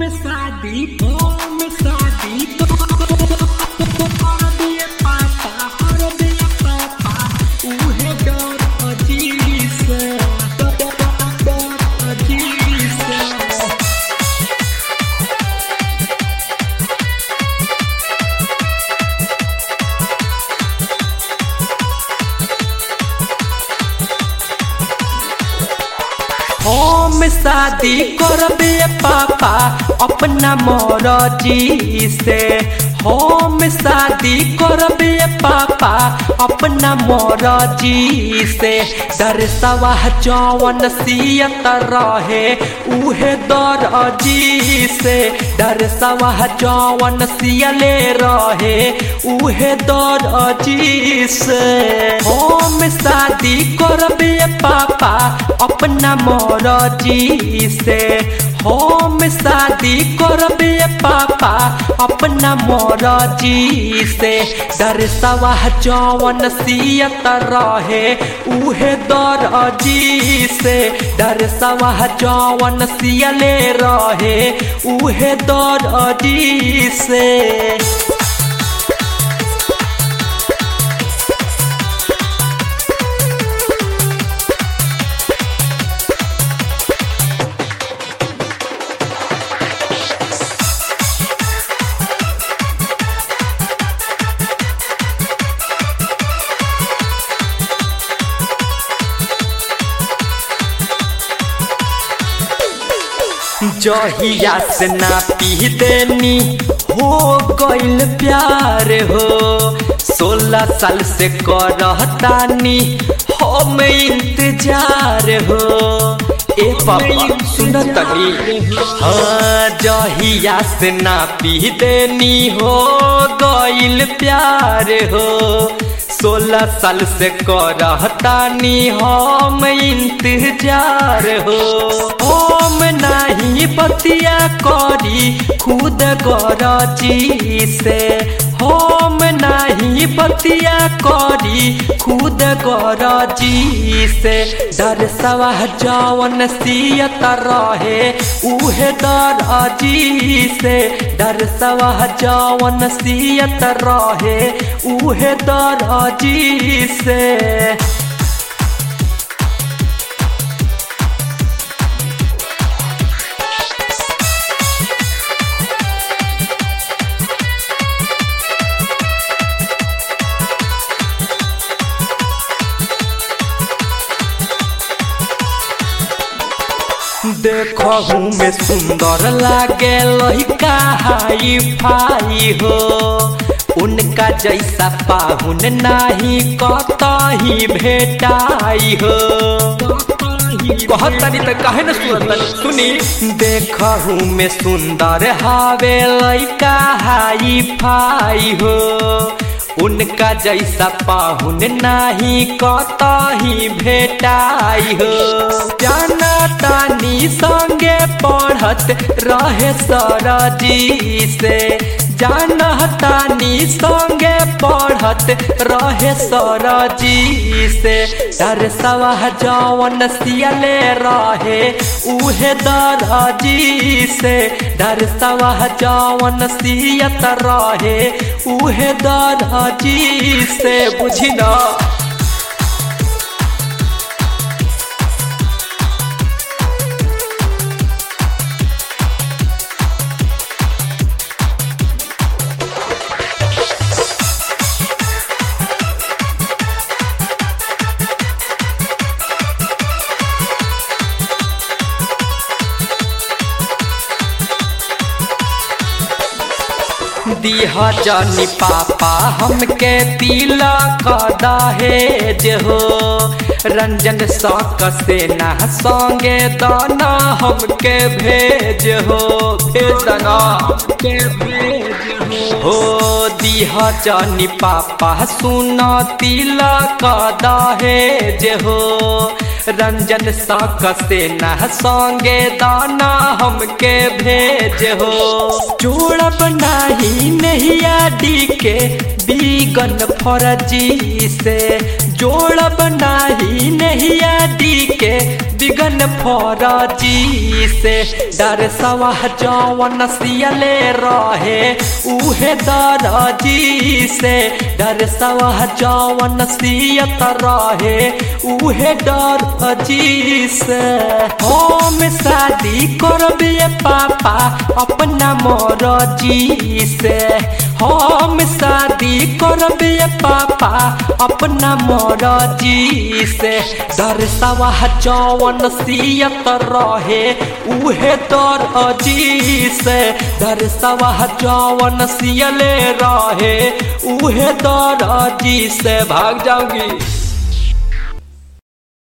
में शादी होम शादी तो कर दिए पापा कर दिए पापा उहे डर अजी से डर अजी से हम शादी करबे पापा अपना मरजी से हम शादी करबे पापा अपना मरजी से दरसवा जवन सियत रहे उहे दरजी से दरसवा जवन सियले रहे उहे दरजी से हम शादी करबे पापा अपना मरजी से हम शादी करबे पापा अपना मरजी से दरसवा जवन सियत रहे उहे दरजी से दरसवा जवन सियले रहे उहे दरजी से जहिया से ना पी देनी हो गइल प्यार हो सोलह साल से करतानी हम इंतजार हो ए पापा सुनतनी हाँ जहिया से ना पी देनी हो गइल प्यार हो सोलह साल से करतानी हम इंतजार हो हम नहीं बतिया करी खुद गरजी से हम नहीं बतिया करी खुद गरजी से डर सवा जवन सियत रहे उहे दरजी से डर सवा जवन सियत रहे उहे दरजी से देखहू में सुंदर लागे लइका हाई फाई हो उनका जैसा पाहुन नाही कतही भेटाई हो कहतनी त काहे न सुनतनी सुनी देखहू में सुंदर हावे लइका हाई फाई हो उनका जैसा पाहुन नाही कतही भेटाई हो जाना तानी संगे पढ़त रहे सरजी से जाना तानी संगे पढ़त रहे सरजी से डर सवा जवन सियले रहे उहे दरजी से डर सवा जवन सियत रहे उहे दरजी से बुझी ना दिह जानी पापा हमके तिलक दहेज हो रंजन सक से ना संगे दाना हमके भेज हो भेजना के भेज हो दिह जानी पापा सुन तिलक दहेज हो रंजन सक से ना संगे दाना हमके भेज हो जोड़ब नाही नैया डी के बीगन फरजी से जोड़ बनाई नहीं आदि के बिगन फौरजी से डर सवाह जौवन सियले रहे उहे दरजी से डर सवाह जौवन सियत रहे उहे डरजी से हम शादी करबिए पापा अपना मरजी से हम शादी करबिए पापा अपना मरजी से डर सवाह जौवन सियत रहे उहे दर अजी से डर सवाह जौवन सियले रहे उहे दर अजी से भाग जाऊंगी